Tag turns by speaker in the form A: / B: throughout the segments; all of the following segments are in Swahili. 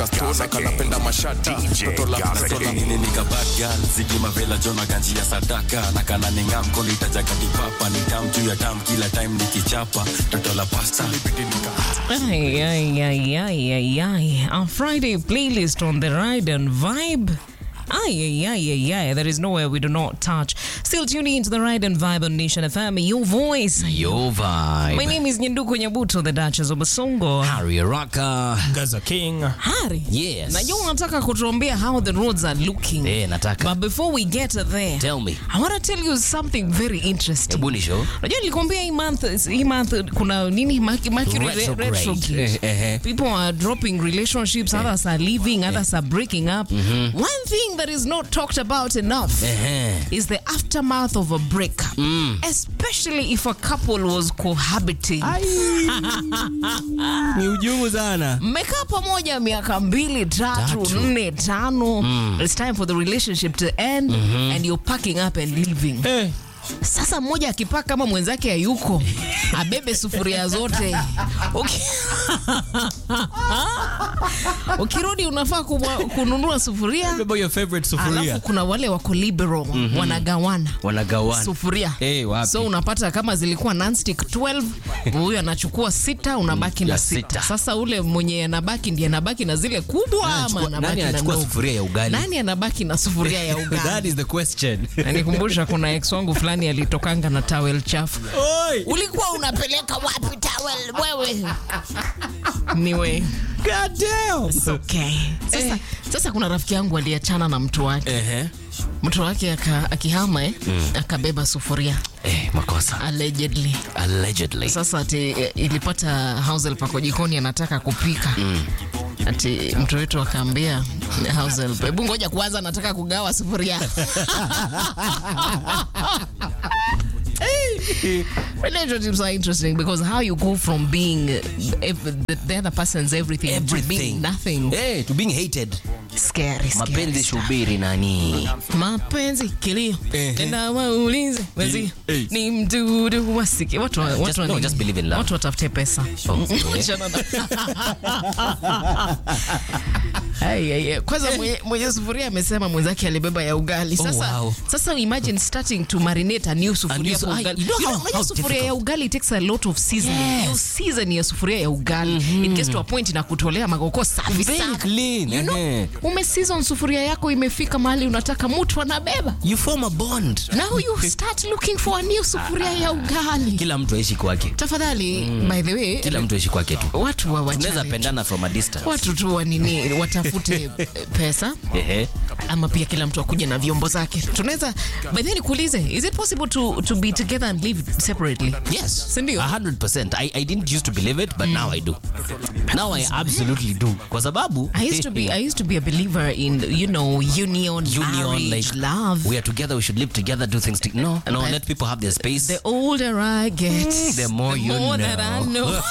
A: Tuna kanapenda mashati Toto la toto la
B: nini nikabaga zigi mavela jona ganji ya sadaka na kana ninga mkono itajaga dipapa ni tam juu ya tam kila time nikichapa toto la pasta
C: Ay, ay, ay, ay, ay, ay. Our Friday playlist on the ride and vibe. Ay, ay, ay, ay, ay. There is nowhere we do not touch. Still tuning into the ride and vibe on Nation FM. Your voice.
D: Yo vibe.
C: My name is Nyenduko Nyabuto, the Duchess of Basongo.
D: Harry Raka.
A: Gaza King
C: Harry.
D: Yes.
C: Najua unataka kutuambia how the roads are looking.
D: Eh, nataka.
C: But before we get there,
D: Tell me.
C: I want to tell you something very interesting.
D: Hebu ni show.
C: Unajua nilikwambia hii month, hii month kuna nini Merc- Mercury re-
D: Retrograde.
C: retrograde.
D: Eh, eh, eh.
C: People are dropping relationships, others are leaving, others are breaking up. One thing that is not talked about enough
D: Ehe.
C: is the aftermath of a breakup, especially if a couple was cohabiting.
D: Ni ujumu sana.
C: mmekaa pamoja miaka mbili tatu
D: Tatu.
C: nne tano it's time for the relationship to end and you're packing up and leaving sasa mmoja akipaka kama mwenzake hayuko abebe sufuria zote Uki- ukirudi unafaa kubwa- kununua sufuria
D: Remember your favorite
C: alafu
D: sufuria.
C: kuna wale wako liberal wanagawana
D: Wanagawana.
C: sufuria
D: Eh, wapi?
C: so unapata kama zilikuwa nonstick 12 huyu anachukua sita unabaki na
D: ya
C: sita.
D: sita.
C: sasa ule mwenye anabaki ndiye anabaki na zile kubwa ama
D: Anachukua-
C: anabaki
D: Nani
C: na
D: anachukua
C: ndogo?
D: sufuria ya ugali?
C: nani anabaki na sufuria ya
D: That
C: ugali
D: is the question.
C: nanikumbusha kuna ex wangu fulani alitokanga na towel chafu
D: Oi.
C: ulikuwa unapeleka wapi towel wewe niwe
D: God damn.
C: okay. sasa, sasa kuna rafiki yangu aliachana na mtu wake
D: Ehe.
C: mtu wake aka, akihama eh, akabeba sufuria
D: Eh, makosa.
C: allegedly
D: Allegedly.
C: sasa ati eh, ilipata Hausel pako jikoni anataka kupika ati mtu wetu akaambia Hausel, hebu ngoja kwanza, anataka kugawa sufuria Relationships are interesting because how you go from being uh, ev- the, the other person's everything, to
D: Everything.
C: being nothing.
D: Eh, to being hated.
C: Scary, scary
D: Mapenzi
C: stuff.
D: shubiri nani?
C: mapenzi kilio
D: Ehe.
C: tena waulize wezi
D: Eh.
C: ni mdudu wasiki watu wa-
D: Just-
C: watu wa
D: no,
C: nini?
D: just believe in love.
C: watu watafute pesa
D: Oh,
C: Achana na- Ai, ai, ai. kwanza mwenye, mwenye sufuria amesema mwenzake alibeba ya ugali sasa,
D: wow.
C: sasa imagine starting to marinate a new sufuria
D: new su-
C: for
D: ai,
C: ugali.
D: you know
C: You know,
D: how-
C: unajua
D: how
C: sufuria ya
D: difficult.
C: ugali takes a lot of seasoning
D: Yes.
C: you season ya sufuria ya ugali it gets to a point na kutolea magoko safi
D: Very
C: safi
D: clean.
C: you know,
D: ehe.
C: umeseason sufuria yako imefika mahali unataka mtu anabeba
D: You form a bond.
C: now you start looking for a new sufuria ya ugali
D: Kila mtu aishi kwake.
C: tafadhali by the way
D: Kila mtu aishi kwake tu.
C: watu wa
D: Tunaweza
C: wachane
D: pendana from a distance.
C: watu tu wa nini watafute eh, pesa
D: Ehe.
C: ama pia kila mtu akuje na vyombo zake tunaweza by the way nikuulize is it possible to, to be together and live separately
D: Yes.
C: Sindio?
D: A hundred percent. I, I didn't used to believe it, but now I do. Now I absolutely do. Kwa sababu
C: I used to be I used to be a believer in you know union,
D: union
C: marriage,
D: like
C: love.
D: we are together we should live together do things to, no no
C: But-
D: let people have their space
C: The older I get,
D: the more you
C: more that I
D: know.
C: know.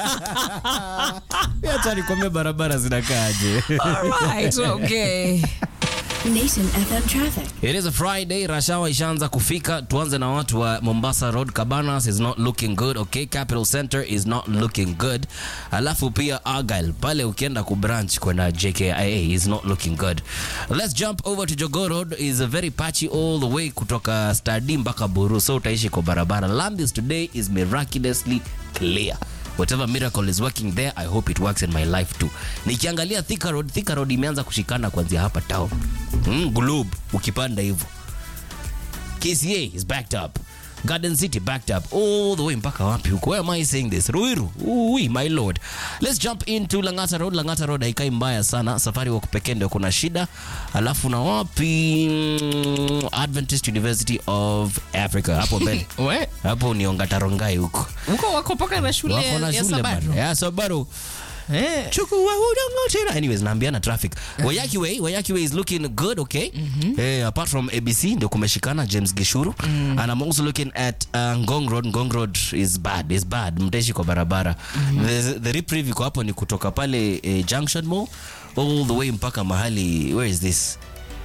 D: hata nikwambia barabara zinakaaje
C: All right, okay.
E: Nation FM traffic.
D: It is a Friday, rashawa ishaanza kufika. Tuanze na watu wa Mombasa Road, Cabanas is not looking good. Okay, Capital Center is not looking good. Alafu pia Argyle pale ukienda ku branch kwenda JKIA is not looking good. Let's jump over to Jogoo Road is very patchy all the way kutoka Stadi mpaka Buru, so utaishi kwa barabara. Lambis today is miraculously clear. Whatever miracle is working there, I hope it works in my life too. Nikiangalia Thika Road, Thika Road imeanza kushikana kuanzia hapa town. Mm, Globe ukipanda hivyo. KCA is backed up. Garden City backed up all the way mpaka wapi huko? Where am I saying this? Ruiru. Ui, my lord. Let's jump into Langata Road. Langata Road haikai mbaya sana. Safari wa pekee ndio kuna shida. Alafu na wapi? Mm, Adventist University of Africa hapo mbele.
C: We,
D: hapo ni Ongatarongai huko.
C: huko wako paka na shule
D: Wako na
C: ya
D: shule
C: Sabato.
D: bado. Ya Sabato.
C: Eh.
D: chukua udongo tena anyways naambiana traffic wayaki way wayaki way is looking good okay eh, apart from abc ndio kumeshikana james gishuru and i'm also looking at uh, ngong road ngong road is bad is bad mtaishi kwa barabara the, the reprieve iko hapo ni kutoka pale eh, junction mall all the way mpaka mahali where is this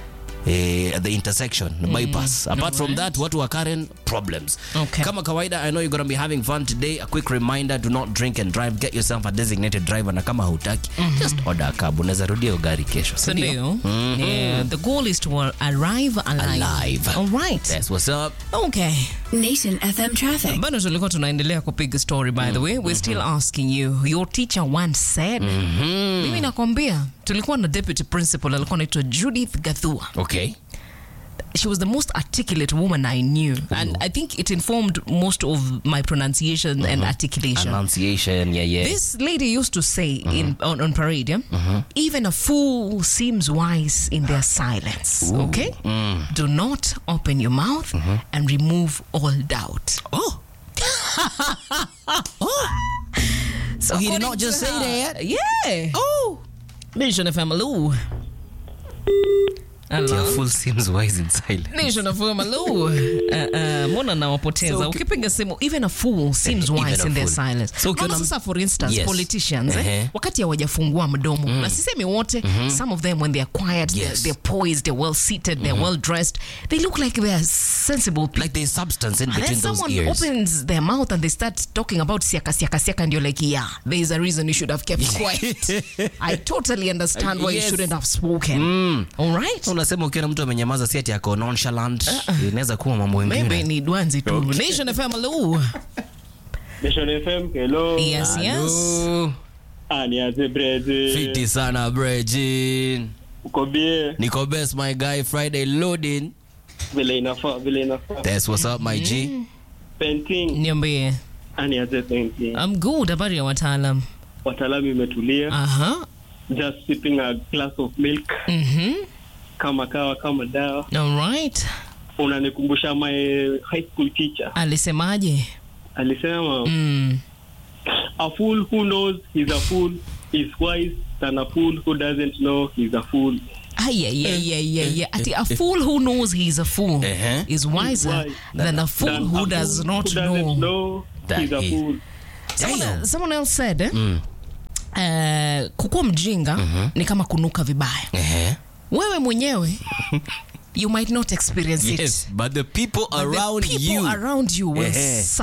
D: eh, at the intersection bypass apart from that watu wa Karen problems
C: Okay.
D: kama kawaida i know you're gonna be having fun today a quick reminder do not drink and drive get yourself a designated driver na kama hutaki just order a cab unaweza rudia hiyo gari kesho si ndio?
C: Ndio. Yeah, the goal is to arrive alive.
D: Alive.
C: All right.
D: That's what's up.
C: Okay.
E: Nation FM traffic.
C: bado tulikuwa tunaendelea kupiga story by the way we're still asking you your teacher once said mimi nakwambia tulikuwa na deputy principal alikuwa anaitwa judith gathua
D: Okay.
C: she was the most articulate woman i knew and i think it informed most of my pronunciation and articulation
D: Annunciation, yeah, yeah.
C: this lady used to say in on, on parade yeah? even a fool seems wise in their silence okay do not open your mouth and remove all doubt
D: oh.
C: So
D: he did
C: according
D: not just
C: to
D: say
C: her-
D: that.
C: Yeah. Oh. Nation FM, hello.
D: Your
C: Hello.
D: fool seems wise in silence.
C: Nation FM, hello. Uh, uh, mbona nawapoteza
D: So,
C: ukipiga simu even a fool seems
D: Even
C: wise
D: a
C: in their
D: fool.
C: silence
D: So, ukiona-
C: Unaona sasa for instance
D: Yes.
C: politicians eh,
D: Ehe.
C: wakati hawajafungua mdomo na sisemi wote some of them when they're quiet they're,
D: Yes.
C: they're poised they're well seated they're well dressed they look like they're sensible people
D: Like there's substance in
C: And then
D: between those
C: someone
D: ears.
C: opens their mouth and they start talking about siaka siaka siaka and you're like yeah there is a reason you should have kept quiet i totally understand why you
D: Yes.
C: shouldn't have spoken all right
D: unasema ukiona mtu amenyamaza si ati ako nonchalant inaweza kuwa mambo
C: maybe
D: mengine
C: ni dwanzi tu nation fm hello
F: Nation FM, hello.
C: yes yes
D: Hello.
F: Ah, ni aje brezi.
D: fiti sana brejin
F: Uko bie,
D: niko best my guy friday loading
F: vile inafaa, vile inafaa.
D: that's what's up my g
F: Painting,
C: niambie
F: ah, ni aje painting.
C: i'm good habari ya wataalam
F: Wataalamu imetulia.
C: aha
F: Just sipping a glass of milk.
C: mhm
F: Kama kawa, kama dawa.
C: all right
F: Unanikumbusha my high school teacher.
C: alisemaje
F: Alisema,
C: mm.
F: a fool who knows he's a fool is wise than a fool who doesn't know he's a fool.
C: Ay, ay, ay, ay, ay, ay. Ati a fool who knows he's a fool
D: Uh-huh.
C: is wiser
F: wise
C: than a fool
F: Than
C: who
F: a
C: does
F: fool
C: not
F: who doesn't
C: know.
F: know
D: That
F: he's a
D: is-
F: fool.
C: Someone,
D: Damn.
C: else- someone else said eh? eh, kukuwa mjinga ni kama kunuka vibaya
D: Ehe.
C: wewe mwenyewe you might not experience it
D: yes but the people
C: But the
D: around
C: people
D: you
C: around you will
D: Ehe.